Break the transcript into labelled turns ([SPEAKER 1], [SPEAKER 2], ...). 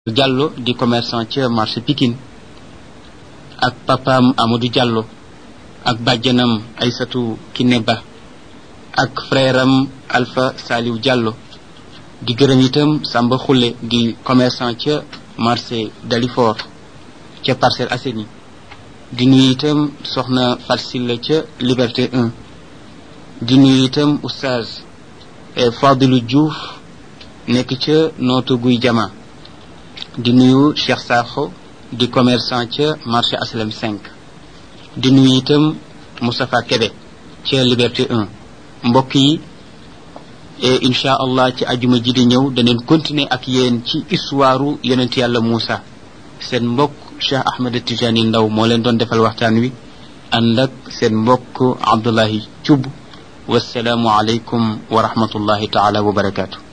[SPEAKER 1] Diallo di commerçant ca marché Pikine ak papaam Amadou Diallo ak bàjjanam Aysatu Kiné Ba ak frère am Alpha Saliou Diallo di gërëm itam Samba Khoule di commerçant ca marché Dalifort ca Parcelles Assainies di nuyu itam soxna Farsilla ca Liberté 1 di nuyu itam oustaz Fadilou Diouf nekk ca nootu guy jama di nuyu Cheikh Sakho di commerçant ca marché Aslam 5 di nuyu itam Moustapha Kébé ca Liberté 1 mbokk yi incha allah ci ajuma ji di ñëw daneen continuer ak yéen ci histoire yonent yàlla Moussa seen mbokk Cheikh Ahmed Tijani Ndaw moo leen doon defal waxtaan wi ànd ak seen mbokk Abdullahi Thioub wasalaamu aleykum wa rahmatullahi taala wa barakaatu